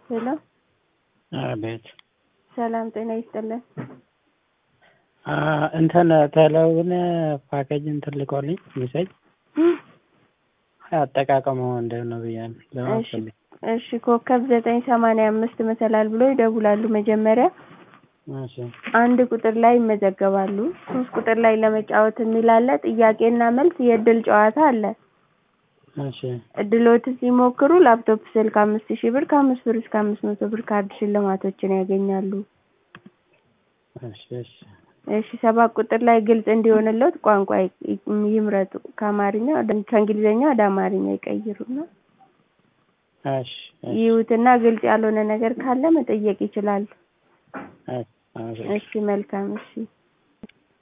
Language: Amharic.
ሄሎ አቤት ሰላም ጤና ይስጥልን። እንትን ቴሌውን ፓኬጅ እንትን ልኮልኝ ሚሴጅ አጠቃቀሙ እንዴት ነው ብያለሁ ለማወቅ እሺ ፈልጌ። እሺ ኮከብ ዘጠኝ ሰማንያ አምስት መሰላል ብሎ ይደውላሉ። መጀመሪያ እሺ አንድ ቁጥር ላይ ይመዘገባሉ። ሶስት ቁጥር ላይ ለመጫወት የሚል አለ። ጥያቄና መልስ የእድል ጨዋታ አለ። እሺ እድሎትን ሲሞክሩ ላፕቶፕ፣ ስልክ አምስት ሺህ ብር ከአምስት ብር እስከ አምስት መቶ ብር ካርድ ሽልማቶችን ያገኛሉ። እሺ እሺ እሺ ሰባት ቁጥር ላይ ግልጽ እንዲሆንለት ቋንቋ ይ- ይምረጡ። ከአማርኛ ወደ ከእንግሊዝኛ ወደ አማርኛ ይቀይሩና እሺ እሺ ይዩትና ግልጽ ያልሆነ ነገር ካለ መጠየቅ ይችላሉ። እሺ አመሰግናለሁ። እሺ መልካም እሺ